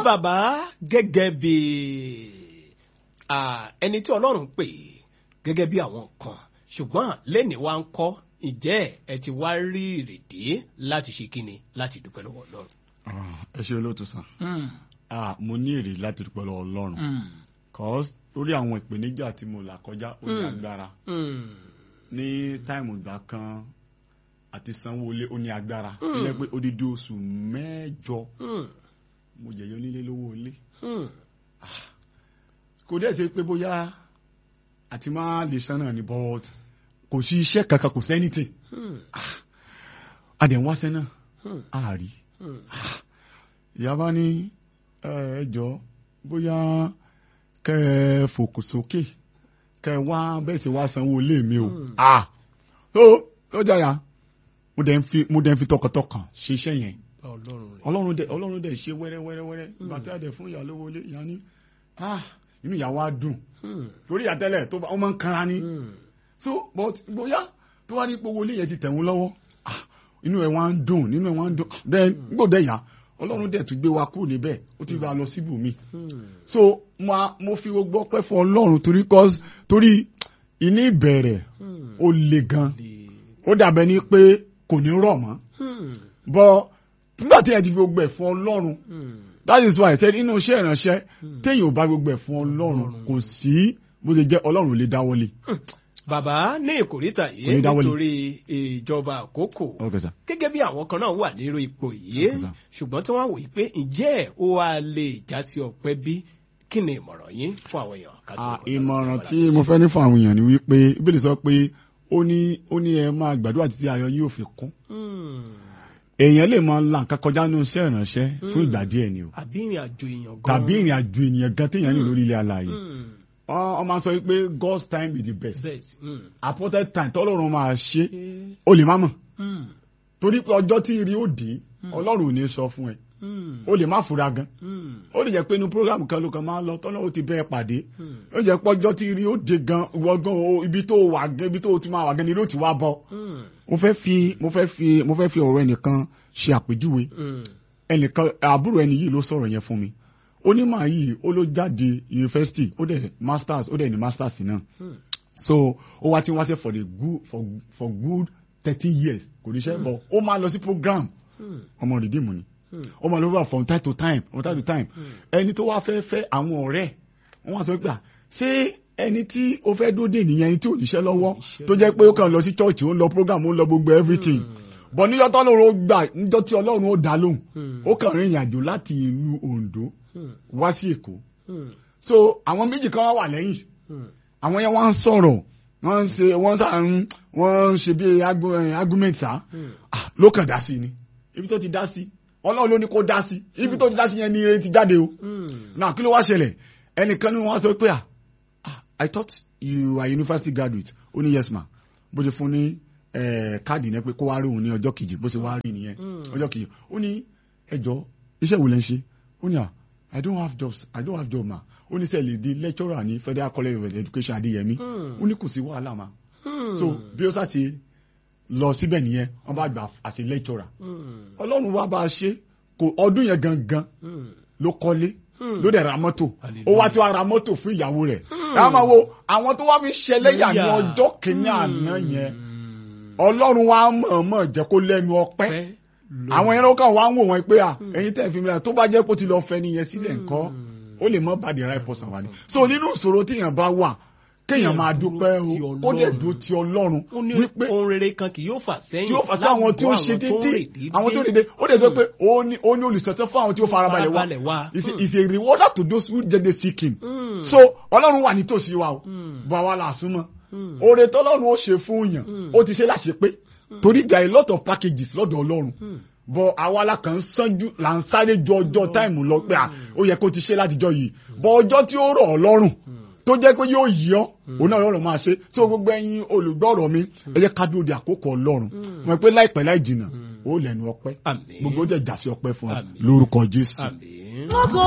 bàbá gẹ́gẹ́ bí ẹni tí ọlọ́run pè gẹ́gẹ́ bí àwọn kan ṣùgbọ́n lẹ́ni wa ń kọ́ ìjẹ́ ẹ ti wá rí ìrèdí láti ṣe kíni láti dúpẹ́ lọ́wọ́ ọlọ́run. ẹ ṣe olóòtú sàn mo ní èrè láti dúpẹ́ lọ́wọ́ ọlọ́run cause lórí àwọn ìpèníjà tí mo là kọjá ó ní agbára ní táìmù ìgbà kan àti sanwó-olé ó ní agbára ó jẹ́ pé odidi oṣù mẹ́jọ mo jẹ̀yọ́ onílé lówó ilé kò dẹ́ ṣe pé bóyá àti máa lè san náà ní but kò sí iṣẹ́ kankan kò sẹ́nìtì adẹ̀ ń wáṣẹ́ náà àárí ìyá bá ní ẹ jọ bóyá kẹ ẹ fòkò sókè kẹ ẹ wá bẹ́ẹ̀ sì wá sanwó ilé mi o tó tó jàyà mo dẹ̀ ń fi mo dẹ̀ ń fi tọkàntọkàn ṣe iṣẹ́ yẹn ọlọ́run dẹ̀ ọlọ́run dẹ̀ ṣe wẹ́rẹ́ wẹ́rẹ́ wẹ́rẹ́ bàtà dẹ̀ fún ìyá lówó ilé ìyá ní inú ìyá wa dùn torí àtẹ́lẹ̀ tó bá wọn máa ń kanra ní so but bóyá tó wá ní gbogbo ilé yẹn ti tẹ̀ wọ́n lọ́wọ́ inú ẹ̀ wá ń dùn nínú ẹ̀ wá ń dùn then gbọ́dọ̀ yá ọlọ́run dẹ̀ tún gbé wa kúrò níbẹ̀ ó ti bá a lọ síbùmí so mo fi gbogbo ọpẹ́ fún ọlọ́run torí cause torí ìní ìbẹ̀rẹ̀ ó le gan ó dàbẹ̀ ni pé kò ní rọ̀ mọ́ but nígbà tí ẹ ti fi gbogbo ẹ̀ fún ọlọ́run that is why I said inú iṣẹ́ ìránṣẹ́ téèyàn ò bá gbogbo ẹ̀ fún ọlọ́run kò sí bó ṣe jẹ́ ọlọ́run ò lè dáwọ́lé. bàbá ní ìkórìtà yìí nítorí ìjọba àkókò gẹ́gẹ́ bí àwọn kan náà wà nírú ipò yìí ṣùgbọ́n tí wọ́n wò pé ǹjẹ́ ó wá lè já sí ọpẹ́ bí kí ni ìmọ̀ràn yín fún àwọn èèyàn. ìmọ̀ràn tí mo fẹ́ ní fún àwọn èèyàn ni wípé Bíbélì sọ pé ó ní ó ní ẹ máa gbàdúrà títí ayọ̀ yóò fi kún èèyàn lè máa la nǹkan kọjá nínú iṣẹ́ ìránṣẹ́ fún ìgbà díẹ̀ ni o. àbí ìrìn àjò èèyàn gan. tàbí ìrìn àjò ènìyàn gan téèyàn ní lórí ilé alààyè. wọ́n máa sọ pé God's time is the best. appointed time tọ́lọ́run máa ṣe o lè má mọ̀. torí pé ọjọ́ tí rí ó dé ọlọ́run ò ní sọ fún ẹ. o lè má fura gan. ó lè jẹ́ pé inú program kan ló kàn máa lọ tọ́lọ́run ti bẹ́ẹ̀ pàdé. ó jẹ́ pé ọjọ́ tí rí ó dé gan wọ́gán ibi tó wà gan ibi tó ti máa wà gan ni ló ti wá bọ̀ mo fẹ́ fi mo fẹ́ fi mo fẹ́ fi ọ̀rọ̀ ẹnìkan ṣe àpèjúwe ẹnìkan àbúrò ẹni yìí ló sọ̀rọ̀ yẹn fún mi onímọ̀ yìí ó ló jáde yunifásitì ó dẹ̀ masters ó dẹ̀ ní masters náà so ó wá tí wá ṣe for the good for for good thirty years kò ní ṣe bọ̀ ó máa lọ sí program ọmọ rìdíìmù ni ó máa lọ wá from time to time from time to time ẹni tó wá fẹ́ fẹ́ àwọn ọ̀rẹ́ wọ́n wá sọ pé ṣé ẹni tí ó fẹ́ dóde nìyẹn ẹni tí ò níṣẹ́ lọ́wọ́ tó jẹ́ pé ó kàn lọ sí church ó ń lọ program ó ń lọ gbogbo everything bọ̀ níjọ́ tí ọlọ́run ó gbà níjọ́ tí ọlọ́run ó dá lóhùn ó kàn rìn ìrìnàjò láti ìlú Ondo wá sí Èkó so àwọn méjì kan wà lẹ́yìn àwọn yẹn wọ́n ń sọ̀rọ̀ wọ́n ń ṣe wọ́n ń wọ́n ń ṣe bí argument sá ló kàn dá sí ni ibi tó ti dá sí ọlọ́run ló ní kó dá sí ibi tó ti dá sí yẹn ni ire ti jáde o náà kí ló wá ṣẹlẹ̀ ẹnìkan ni wọ́n sọ pé à I thought you are university graduate ó ní yes ma bó ṣe fún ní káàdì náà pé kó wá rí òun ní ọjọ́ kejì bó ṣe wá rí nìyẹn ọjọ́ kejì ó ní ẹjọ́ iṣẹ́ wo lẹ́ ń ṣe ó ní à I don't have jobs I don't have job ma ó ní sẹ́ẹ̀lì di lecturer ní Federal College of Education Adéyẹmí ó ní kò sí wàhálà ma so bí ó ṣàṣe lọ síbẹ̀ nìyẹn wọ́n bá gbà àṣẹ lecturer ọlọ́run wá bá a ṣe kò ọdún yẹn gangan ló kọ́lé ló dẹ̀ ra mọ́tò ó wá tí wàá ra mọ́tò fún ìyàwó rẹ̀ ẹ máa wo àwọn tó wá fi ṣẹlẹ́yà ní ọjọ́ kìíní àná yẹn ọlọ́run wa mọ̀ọ́mọ̀ jẹ́ kó lẹ́nu ọpẹ́ àwọn yẹn ló kàn wá ń wò wọ́n pé à ẹ̀yin tẹ̀ fi mi ra tó bá jẹ́ kó ti lọ fẹ́ nìyẹn sílẹ̀ ńkọ́ ó lè mọ́ bá the right person wá ní. so nínú ìṣòro tíyàn bá wà kéèyàn máa dúpẹ́ o ó dẹ̀ dúró ti ọlọ́run wípé ohun rere kan kì yóò fà sẹ́yìn tí yóò fà sí àwọn tí ó ṣe déédéé àwọn tó déédéé ó dẹ̀ sọ pé ó ní ó ní olùsọ̀tẹ́ fún àwọn tí ó farabalẹ̀ wá is a rewarder to those who jẹ́ dey seek him so ọlọ́run wà nítòsí wa o bọ̀ àwa là súnmọ́ oore tọ́lọ́run ó ṣe fún yàn ó ti ṣe láṣẹ pé torí there are a lot of packages lọ́dọ̀ ọlọ́run bọ̀ àwa la kàn ń sánjú là ń sáré ju ọjọ́ táìmù lọ pé ó yẹ kó ti ṣe látijọ́ yìí bọ̀ ọjọ́ tí ó rọ̀ ọ́ lọ́rùn tó jẹ́ pé yóò yí ọ́ òun náà lọ́rùn máa ṣe tí gbogbo ẹ̀yin olùgbọ́rọ̀ mi ẹ jẹ́ ká dúró de àkókò ọlọ́run mọ̀ pé láìpẹ́ láì jìnnà ó lẹ́nu ọpẹ́ gbogbo ó jẹ́ ìdásí ọpẹ́ fún wa lórúkọ Jésù. Àmín.